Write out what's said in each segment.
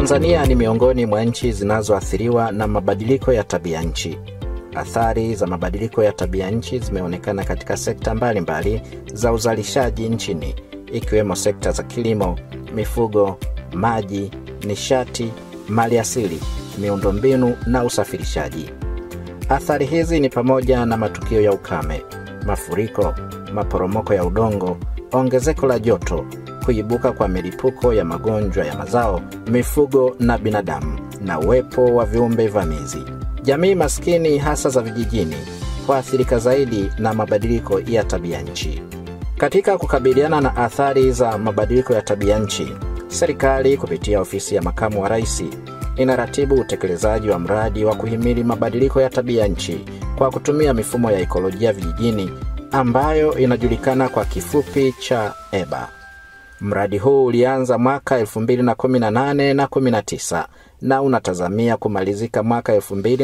Tanzania ni miongoni mwa nchi zinazoathiriwa na mabadiliko ya tabia nchi. Athari za mabadiliko ya tabia nchi zimeonekana katika sekta mbalimbali mbali za uzalishaji nchini, ikiwemo sekta za kilimo, mifugo, maji, nishati, mali asili, miundombinu na usafirishaji. Athari hizi ni pamoja na matukio ya ukame, mafuriko, maporomoko ya udongo, ongezeko la joto, kuibuka kwa milipuko ya magonjwa ya mazao, mifugo na binadamu, na uwepo wa viumbe vamizi. Jamii maskini hasa za vijijini huathirika zaidi na mabadiliko ya tabia nchi. Katika kukabiliana na athari za mabadiliko ya tabia nchi, serikali kupitia ofisi ya makamu wa rais inaratibu utekelezaji wa mradi wa kuhimili mabadiliko ya tabia nchi kwa kutumia mifumo ya ekolojia vijijini ambayo inajulikana kwa kifupi cha EBA. Mradi huu ulianza mwaka 2018 na 19 na unatazamia kumalizika mwaka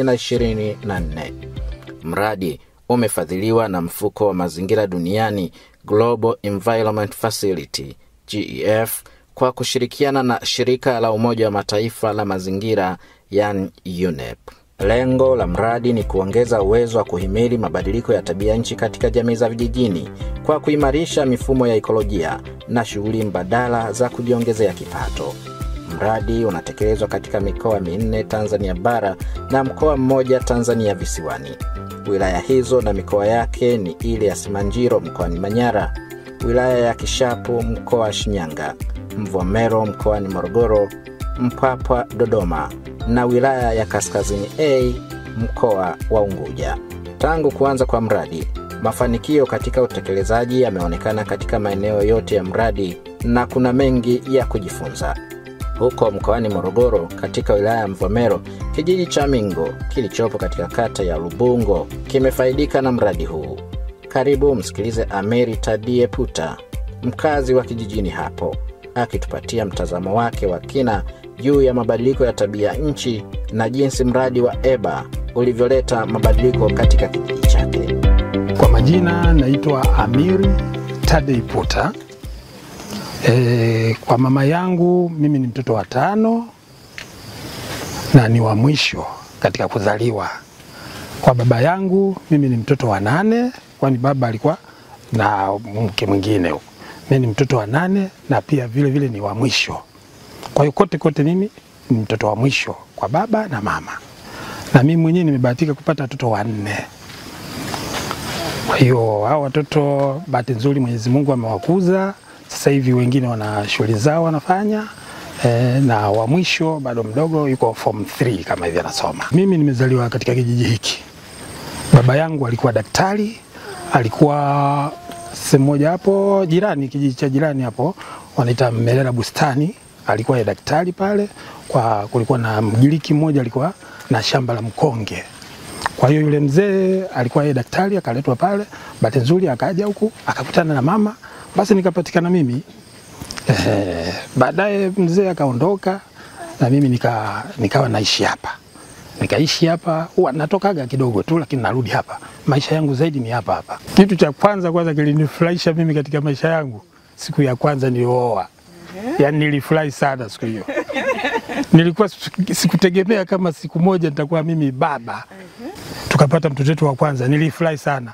2024. Mradi umefadhiliwa na mfuko wa mazingira duniani Global Environment Facility GEF kwa kushirikiana na shirika la Umoja wa Mataifa la mazingira yani UNEP. Lengo la mradi ni kuongeza uwezo wa kuhimili mabadiliko ya tabia nchi katika jamii za vijijini kwa kuimarisha mifumo ya ekolojia na shughuli mbadala za kujiongezea kipato. Mradi unatekelezwa katika mikoa minne Tanzania bara na mkoa mmoja Tanzania visiwani. Wilaya hizo na mikoa yake ni ile ya Simanjiro mkoani Manyara, wilaya ya Kishapu mkoa wa Shinyanga, Mvomero mkoani Morogoro, Mpwapwa Dodoma na wilaya ya Kaskazini A mkoa wa Unguja. Tangu kuanza kwa mradi, mafanikio katika utekelezaji yameonekana katika maeneo yote ya mradi na kuna mengi ya kujifunza. Huko mkoani Morogoro, katika wilaya ya Mvomero, kijiji cha Mingo kilichopo katika kata ya Lubungo kimefaidika na mradi huu. Karibu msikilize Ameri Tadie Puta, mkazi wa kijijini hapo, akitupatia mtazamo wake wa kina juu ya mabadiliko ya tabia nchi na jinsi mradi wa EBA ulivyoleta mabadiliko katika kijiji chake. Kwa majina naitwa Amiri Tadei Puta. E, kwa mama yangu mimi ni mtoto wa tano na ni wa mwisho katika kuzaliwa. Kwa baba yangu mimi ni mtoto wa nane, kwani baba alikuwa na mke mwingine. Mimi ni mtoto wa nane na pia vile vile ni wa mwisho. Kwa hiyo kote kote mimi ni mtoto wa mwisho kwa baba na mama, na mimi mwenyewe nimebahatika kupata watoto wanne. Kwa hiyo hao watoto bahati nzuri Mwenyezi Mungu amewakuza sasa hivi wengine wana shughuli zao wanafanya e, na wa mwisho bado mdogo yuko form 3 kama hivi anasoma. Mimi nimezaliwa katika kijiji hiki. Baba yangu alikuwa daktari, alikuwa sehemu moja hapo jirani, kijiji cha jirani hapo wanaita Melela Bustani, alikuwa ya daktari pale. Kwa kulikuwa na Mgiriki mmoja alikuwa na shamba la mkonge. Kwa hiyo yule mzee alikuwa yeye daktari, akaletwa pale. Bahati nzuri akaja huku akakutana na mama basi nikapatikana mimi eh, baadaye mzee akaondoka na mimi nika, nikawa naishi hapa nikaishi hapa, huwa natokaga kidogo tu, lakini narudi hapa. Maisha yangu zaidi ni hapa hapa. Kitu cha kwanza kwanza kilinifurahisha mimi katika maisha yangu siku ya kwanza nilioa, yaani nilifurahi sana siku hiyo. Nilikuwa sikutegemea kama siku moja nitakuwa mimi baba. Tukapata mtoto wetu wa kwanza, nilifurahi sana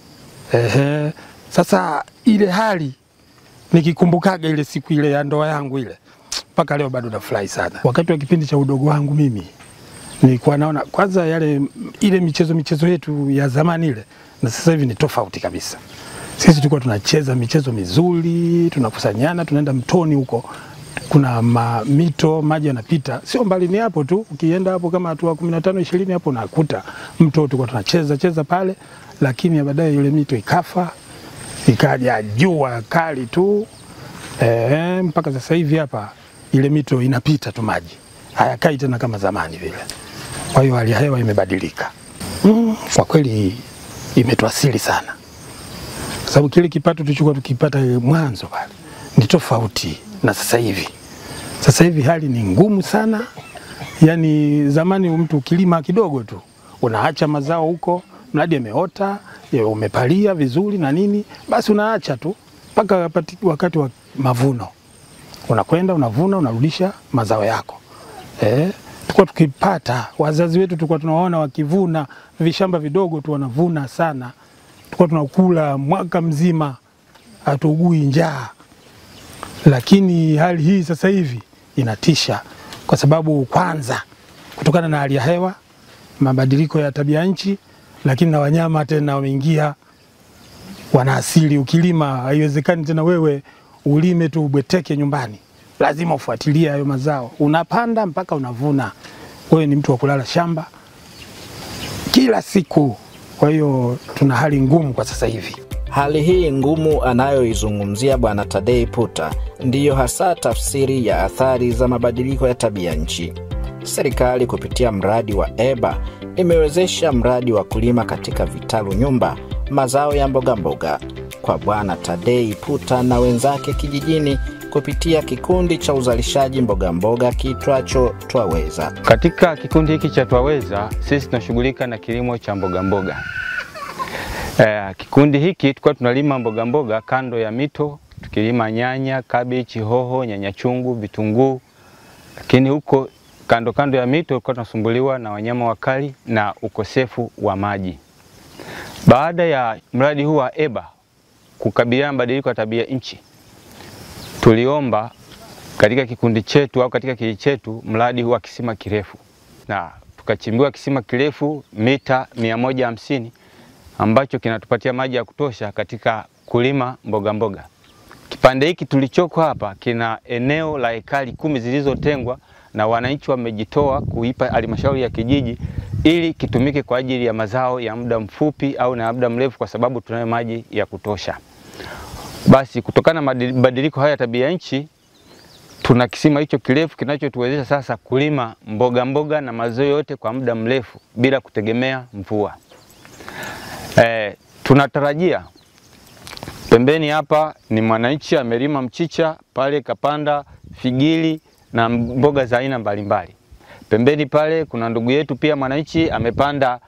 ehe. Sasa ile hali nikikumbukaga ile siku ile ya ndoa yangu ile, mpaka leo bado nafurahi sana. Wakati wa kipindi cha udogo wangu mimi nilikuwa naona kwanza yale ile michezo michezo yetu ya zamani ile na sasa hivi ni tofauti kabisa. Sisi tulikuwa tunacheza michezo mizuri, tunakusanyana, tunaenda mtoni huko, kuna ma, mito maji yanapita, sio mbali, ni hapo tu. Ukienda hapo kama hatua 15 20 hapo unakuta mto, tulikuwa tunacheza cheza pale, lakini baadaye yule mito ikafa ikaja jua kali tu e, mpaka sasa hivi hapa ile mito inapita tu maji hayakai tena kama zamani vile. Kwa hiyo hali ya hewa imebadilika. Mm, kwa kweli imetuasili sana, kwa sababu kile kipato tulichokuwa tukipata mwanzo pale ni tofauti na sasa hivi. Sasa hivi hali ni ngumu sana, yaani zamani mtu ukilima kidogo tu unaacha mazao huko, mradi ameota umepalia vizuri na nini, basi unaacha tu mpaka wakati wa mavuno, unakwenda unavuna, unarudisha mazao yako. eh, tulikuwa tukipata, wazazi wetu tulikuwa tunawaona wakivuna vishamba vidogo tu wanavuna sana, tulikuwa tunakula mwaka mzima, hatuugui njaa. Lakini hali hii sasa hivi inatisha, kwa sababu kwanza kutokana na hali ya hewa, mabadiliko ya tabia nchi, lakini na wanyama tena wameingia, wana asili. Ukilima haiwezekani tena wewe ulime tu ubweteke nyumbani, lazima ufuatilie hayo mazao, unapanda mpaka unavuna. Wewe ni mtu wa kulala shamba kila siku. Kwa hiyo tuna hali ngumu kwa sasa hivi. Hali hii ngumu anayoizungumzia Bwana Tadei Puta ndiyo hasa tafsiri ya athari za mabadiliko ya tabia nchi. Serikali kupitia mradi wa EBA imewezesha mradi wa kulima katika vitalu nyumba mazao ya mbogamboga mboga. Kwa Bwana Tadei Puta na wenzake kijijini kupitia kikundi cha uzalishaji mbogamboga kiitwacho Twaweza. Katika kikundi hiki cha Twaweza sisi tunashughulika na kilimo cha mbogamboga mboga. Eh, kikundi hiki tulikuwa tunalima mbogamboga mboga kando ya mito tukilima nyanya, kabichi, hoho, nyanya chungu, vitunguu, lakini huko kando kando ya mito tulikuwa tunasumbuliwa na wanyama wakali na ukosefu wa maji. Baada ya mradi huu wa EBA kukabiliana na mabadiliko ya tabia nchi, tuliomba katika kikundi chetu au katika kijiji chetu mradi huu wa kisima kirefu, na tukachimbiwa kisima kirefu mita mia moja hamsini ambacho kinatupatia maji ya kutosha katika kulima mboga mboga. Kipande hiki tulichoko hapa kina eneo la ekari kumi zilizotengwa na wananchi wamejitoa kuipa halmashauri ya kijiji ili kitumike kwa ajili ya mazao ya muda mfupi au na muda mrefu, kwa sababu tunayo maji ya kutosha. Basi kutokana na mabadiliko haya ya tabia nchi, tuna kisima hicho kirefu kinachotuwezesha sasa kulima mboga mboga na mazao yote kwa muda mrefu bila kutegemea mvua. E, tunatarajia pembeni hapa ni mwananchi amelima mchicha pale, kapanda figili na mboga za aina mbalimbali. Pembeni pale kuna ndugu yetu pia mwananchi amepanda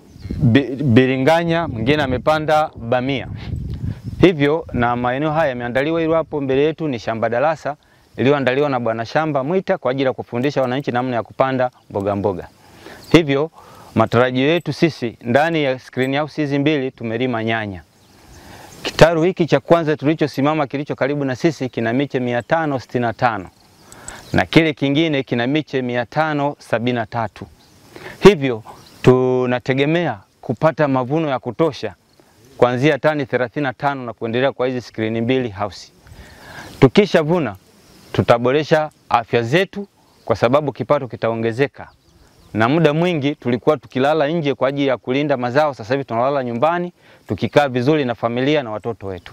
biringanya, mwingine amepanda bamia. Hivyo na maeneo haya yameandaliwa, ili hapo mbele yetu ni shamba darasa iliyoandaliwa na bwana shamba Mwita kwa ajili ya kufundisha wananchi namna ya kupanda mboga mboga. Hivyo matarajio yetu sisi ndani ya screen house hizi mbili tumelima nyanya. Kitaru hiki cha kwanza tulichosimama kilicho karibu na sisi kina miche 565 na kile kingine kina miche 573. Hivyo tunategemea kupata mavuno ya kutosha kuanzia tani 35 na kuendelea kwa hizi skrini mbili house. Tukishavuna tutaboresha afya zetu kwa sababu kipato kitaongezeka, na muda mwingi tulikuwa tukilala nje kwa ajili ya kulinda mazao, sasa hivi tunalala nyumbani tukikaa vizuri na familia na watoto wetu.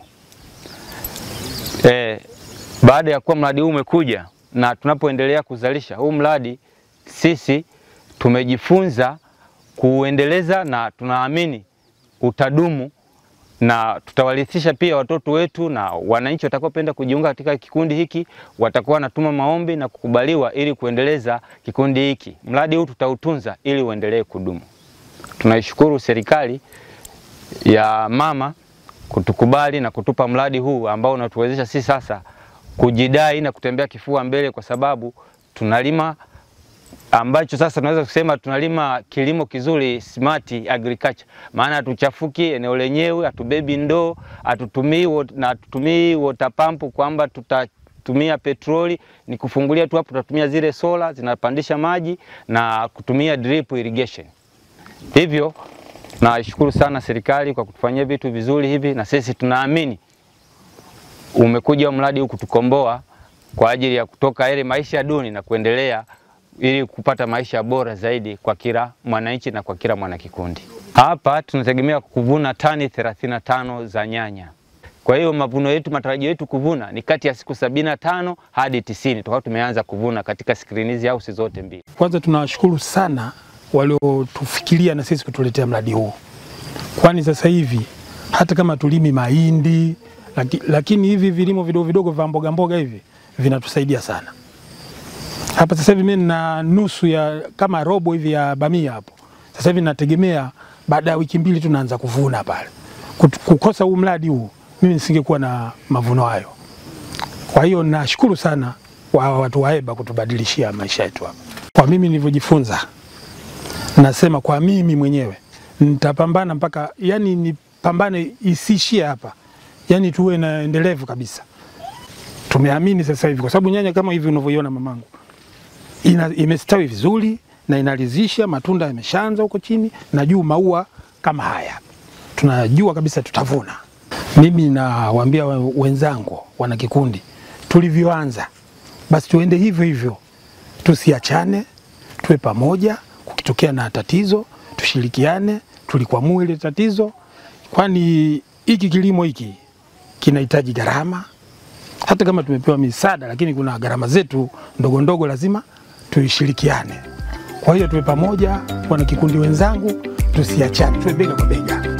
E, baada ya kuwa mradi huu umekuja na tunapoendelea kuzalisha huu mradi, sisi tumejifunza kuuendeleza na tunaamini utadumu na tutawarithisha pia watoto wetu na wananchi watakaopenda kujiunga katika kikundi hiki watakuwa wanatuma maombi na kukubaliwa ili kuendeleza kikundi hiki. Mradi huu tutautunza ili uendelee kudumu. Tunaishukuru serikali ya mama kutukubali na kutupa mradi huu ambao unatuwezesha sisi sasa kujidai na kutembea kifua mbele, kwa sababu tunalima ambacho sasa tunaweza kusema tunalima kilimo kizuri, smart agriculture. Maana hatuchafuki eneo lenyewe, hatubebi ndoo, hatutumii na hatutumii water pump kwamba tutatumia petroli, ni kufungulia tu hapo, tutatumia zile sola zinapandisha maji na kutumia drip irrigation. Hivyo naishukuru sana serikali kwa kutufanyia vitu vizuri hivi, na sisi tunaamini umekuja mradi huu kutukomboa kwa ajili ya kutoka ile maisha duni na kuendelea ili kupata maisha bora zaidi kwa kila mwananchi na kwa kila mwanakikundi. Hapa tunategemea kuvuna tani 35 za nyanya. Kwa hiyo mavuno yetu, matarajio yetu kuvuna ni kati ya siku sabini na tano hadi tisini tutakuwa tumeanza kuvuna katika skrini hizi house zote mbili. Kwanza tunawashukuru sana waliotufikiria na sisi kutuletea mradi huu, kwani sasa hivi hata kama tulimi mahindi laki, lakini hivi vilimo vidogo vidogo vya mboga mboga hivi vinatusaidia sana hapa sasa hivi mimi nina nusu ya kama robo hivi ya bamia hapo. Sasa hivi nategemea baada ya wiki mbili tu naanza kuvuna pale. Kukosa huu mradi huu mimi nisingekuwa na mavuno hayo. Kwa hiyo nashukuru sana wa watu wa EBA kutubadilishia maisha yetu hapa. Kwa mimi nilivyojifunza, nasema kwa mimi mwenyewe nitapambana mpaka, yani nipambane isiishie hapa, yani tuwe na endelevu kabisa. Tumeamini sasa hivi, kwa sababu nyanya kama hivi unavyoiona mamangu ina, imestawi vizuri na inaridhisha, matunda yameshaanza huko chini na juu maua kama haya, tunajua kabisa tutavuna. Mimi nawaambia we- wenzangu wana kikundi, tulivyoanza basi tuende hivyo hivyo, tusiachane, tuwe pamoja. Kukitokea na tatizo, tushirikiane, tulikwamue ile tatizo, kwani hiki kilimo hiki kinahitaji gharama. Hata kama tumepewa misaada, lakini kuna gharama zetu ndogo ndogo, lazima tuishirikiane. Kwa hiyo tuwe pamoja, wana kikundi wenzangu, tusiachane, tuwe bega kwa bega.